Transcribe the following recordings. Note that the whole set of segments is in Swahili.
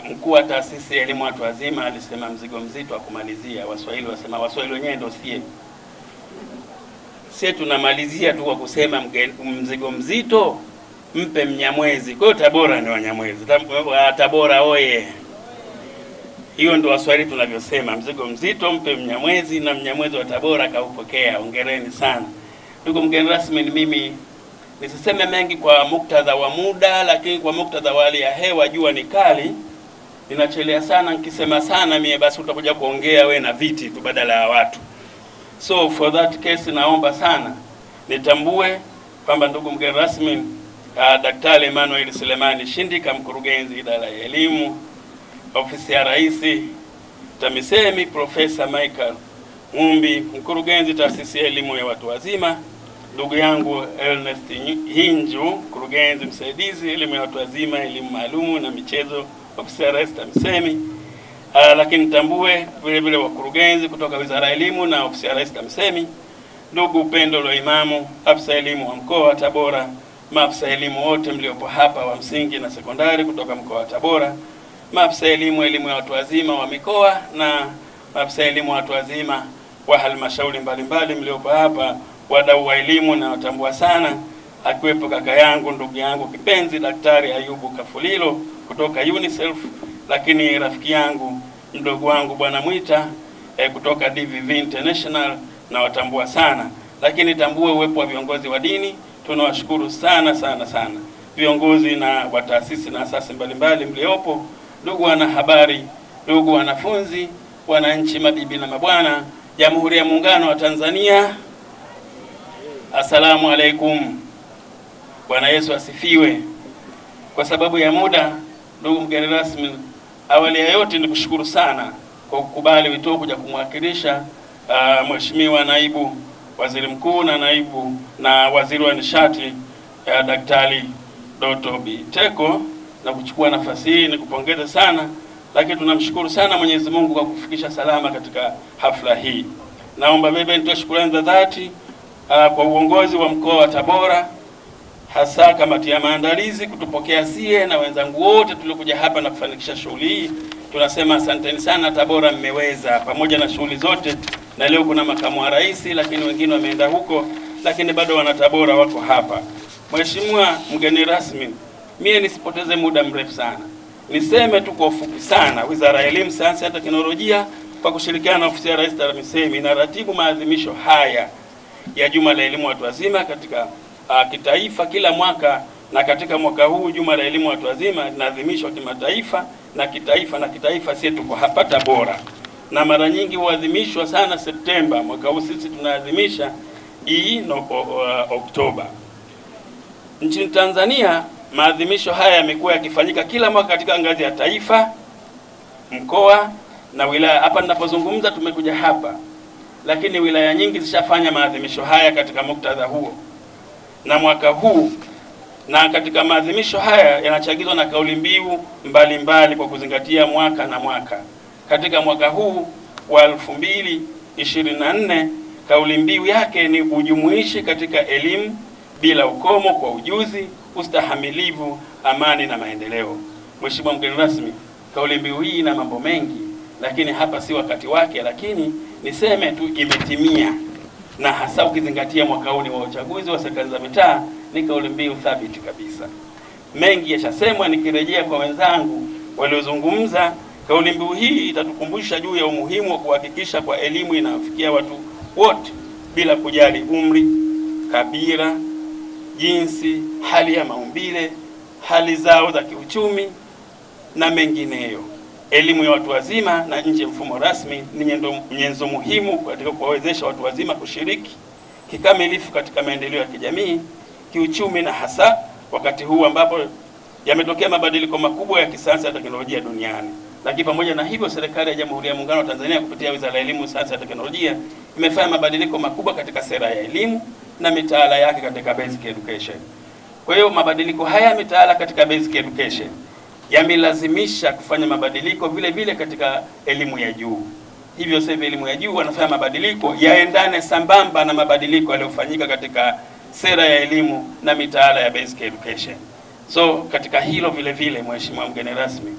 mkuu wa taasisi ya elimu watu wazima alisema mzigo mzito wa kumalizia. Waswahili wasema, Waswahili wenyewe ndio sie sie tunamalizia tu kwa kusema mge- mzigo mzito mpe Mnyamwezi. Kwa hiyo Tabora ni Wanyamwezi. Tab- wa Tabora oye! Hiyo ndio Waswahili tunavyosema, mzigo mzito mpe Mnyamwezi, na Mnyamwezi wa Tabora kaupokea. Hongereni sana ndugu mgeni rasmi. Ni mimi nisiseme mengi kwa muktadha wa muda, lakini kwa muktadha wa hali ya hewa, jua ni kali, ninachelea sana. Nikisema sana mie, basi utakuja kuongea we na viti tu badala ya watu. So for that case, naomba sana nitambue kwamba ndugu mgeni rasmi uh, Daktari Emmanuel Selemani Shindika, mkurugenzi idara ya elimu ofisi ya Rais TAMISEMI, Profesa Michael Ng'umbi, mkurugenzi taasisi ya elimu ya watu wazima, ndugu yangu Ernest Hinju, mkurugenzi msaidizi elimu ya watu wazima, elimu maalumu na michezo, ofisi ya Rais TAMISEMI. Uh, lakini tambue vile vile wakurugenzi kutoka Wizara ya Elimu na ofisi ya Rais TAMISEMI, ndugu Upendo Loimamu, afisa elimu wa mkoa wa Tabora, maafisa elimu wote mliopo hapa wa msingi na sekondari kutoka mkoa wa Tabora, maafisa elimu elimu ya watu wazima wa mikoa na maafisa elimu wa watu wazima wa halmashauri mbalimbali mliopo hapa, wadau wa elimu na watambua sana, akiwepo kaka yangu ndugu yangu kipenzi Daktari Ayubu Kafulilo kutoka UNICEF, lakini rafiki yangu mdogo wangu Bwana Mwita eh, kutoka DVV International na watambua sana, lakini tambue uwepo wa viongozi wa dini. Tunawashukuru sana sana sana viongozi na wa taasisi na asasi mbalimbali mliopo, ndugu wanahabari, ndugu wanafunzi, wananchi, mabibi na mabwana, Jamhuri ya Muungano wa Tanzania, assalamu alaikum. Bwana Yesu asifiwe. Kwa sababu ya muda, ndugu mgeni rasmi, awali ya yote ni kushukuru sana kwa kukubali wito kuja kumwakilisha uh, Mheshimiwa naibu waziri mkuu na naibu na waziri wa nishati uh, Daktari Doto Biteko na kuchukua nafasi hii ni kupongeza sana, lakini tunamshukuru sana Mwenyezi Mungu kwa kufikisha salama katika hafla hii. Naomba bebe nitoe shukrani za dhati uh, kwa uongozi wa mkoa wa Tabora, hasa kamati ya maandalizi kutupokea sie na wenzangu wote tuliokuja hapa na kufanikisha shughuli hii. Tunasema asanteni sana Tabora, mmeweza pamoja na shughuli zote, na leo kuna makamu wa rais, lakini wengine wameenda huko, lakini bado wana Tabora wako hapa. Mheshimiwa mgeni rasmi, mie nisipoteze muda mrefu sana, niseme tu kwa ufupi sana, Wizara ya Elimu, Sayansi na Teknolojia kwa kushirikiana na ofisi ya Rais TAMISEMI inaratibu maadhimisho haya ya Juma la Elimu Watu Wazima katika uh, kitaifa kila mwaka, na katika mwaka huu Juma la Elimu Watu Wazima linaadhimishwa kimataifa na kitaifa, na kitaifa sisi tuko hapa Tabora, na mara nyingi huadhimishwa sana Septemba. Mwaka huu sisi tunaadhimisha hii no, uh, Oktoba. Nchini Tanzania maadhimisho haya yamekuwa yakifanyika kila mwaka katika ngazi ya taifa, mkoa na wilaya. Hapa ninapozungumza tumekuja hapa, lakini wilaya nyingi zishafanya maadhimisho haya katika muktadha huo, na mwaka huu na katika maadhimisho haya yanachagizwa na kauli mbiu mbalimbali kwa kuzingatia mwaka na mwaka. Katika mwaka huu wa elfu mbili ishirini na nne kauli mbiu yake ni ujumuishi katika elimu bila ukomo kwa ujuzi, ustahamilivu, amani na maendeleo. Mheshimiwa mgeni rasmi, kauli mbiu hii ina mambo mengi, lakini hapa si wakati wake, lakini niseme tu imetimia, na hasa ukizingatia mwaka huu ni wa uchaguzi wa serikali za mitaa, ni kauli mbiu thabiti kabisa. Mengi yashasemwa, nikirejea kwa wenzangu waliozungumza, kauli mbiu hii itatukumbusha juu ya umuhimu wa kuhakikisha kwa elimu inawafikia watu wote bila kujali umri, kabila, jinsi, hali ya maumbile, hali zao za kiuchumi na mengineyo. Elimu ya watu wazima na nje ya mfumo rasmi ni nyendo- nyenzo muhimu katika kuwawezesha watu wazima kushiriki kikamilifu katika maendeleo ya kijamii, kiuchumi na hasa wakati huu ambapo yametokea mabadiliko makubwa ya kisayansi na teknolojia duniani. Lakini pamoja na hivyo, serikali ya Jamhuri ya Muungano wa Tanzania kupitia Wizara ya Elimu, Sayansi na Teknolojia imefanya mabadiliko makubwa katika sera ya elimu na mitaala yake katika basic education. Kwa hiyo mabadiliko haya ya mitaala katika basic education yamelazimisha kufanya mabadiliko vile vile katika elimu ya juu. Hivyo sasa hivi elimu ya juu wanafanya mabadiliko yaendane sambamba na mabadiliko yaliyofanyika katika sera ya elimu na mitaala ya basic education. So katika hilo vile vile, Mheshimiwa mgeni rasmi,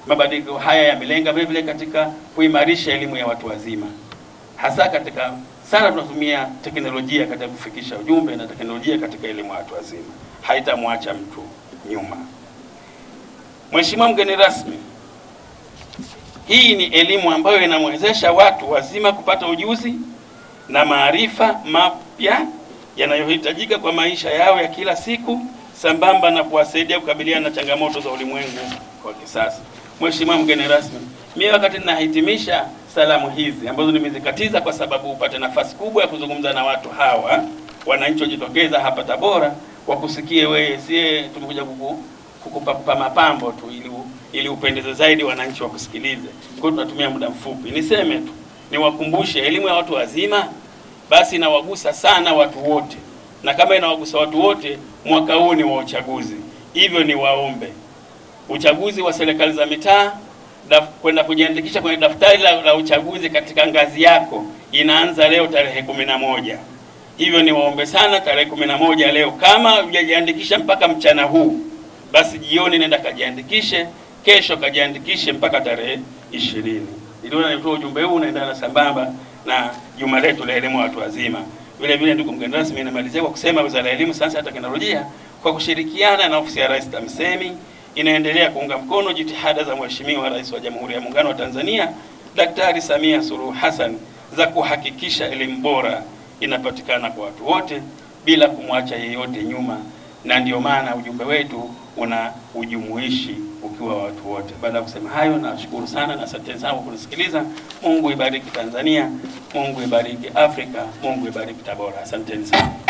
Mabadiliko haya yamelenga vile vile katika kuimarisha elimu ya watu wazima, hasa katika sana tunatumia teknolojia katika kufikisha ujumbe na teknolojia katika elimu ya watu wazima haitamwacha mtu nyuma. Mheshimiwa mgeni rasmi, hii ni elimu ambayo inamwezesha watu wazima kupata ujuzi na maarifa mapya yanayohitajika kwa maisha yao ya kila siku sambamba na kuwasaidia kukabiliana na changamoto za ulimwengu wa kisasa. Mheshimiwa mgeni rasmi, mimi wakati ninahitimisha salamu hizi ambazo nimezikatiza kwa sababu upate nafasi kubwa ya kuzungumza na watu hawa wananchi wajitokeza hapa Tabora wakusikie wewe, sie tumekuja kuku kukupa mapambo tu ili ili upendeze zaidi wananchi wakusikilize. Kwa hiyo tunatumia muda mfupi. Niseme tu niwakumbushe, elimu ya watu wazima basi inawagusa sana watu wote, na kama inawagusa watu wote, mwaka huu ni wa uchaguzi, hivyo ni waombe uchaguzi wa serikali za mitaa kwenda kujiandikisha kwenye daftari la, la uchaguzi katika ngazi yako inaanza leo tarehe kumi na moja. Hivyo ni waombe sana, tarehe kumi na moja leo, kama hujajiandikisha mpaka mchana huu, basi jioni nenda kajiandikishe, kesho kajiandikishe mpaka tarehe ishirini. Niliona nitoa ujumbe huu unaendana sambamba na juma letu la elimu watu wazima. Vile vile, ndugu mgeni rasmi, namalizia kwa kusema Wizara ya Elimu, Sayansi na Teknolojia kwa kushirikiana na ofisi ya Rais TAMISEMI inaendelea kuunga mkono jitihada za Mheshimiwa Rais wa Jamhuri ya Muungano wa Tanzania Daktari Samia Suluhu Hassan za kuhakikisha elimu bora inapatikana kwa watu wote bila kumwacha yeyote nyuma, na ndio maana ujumbe wetu una ujumuishi ukiwa watu wote. Baada ya kusema hayo, nashukuru sana na asanteni sana kwa kunisikiliza. Mungu ibariki Tanzania, Mungu ibariki Afrika, Mungu ibariki Tabora. Asanteni sana.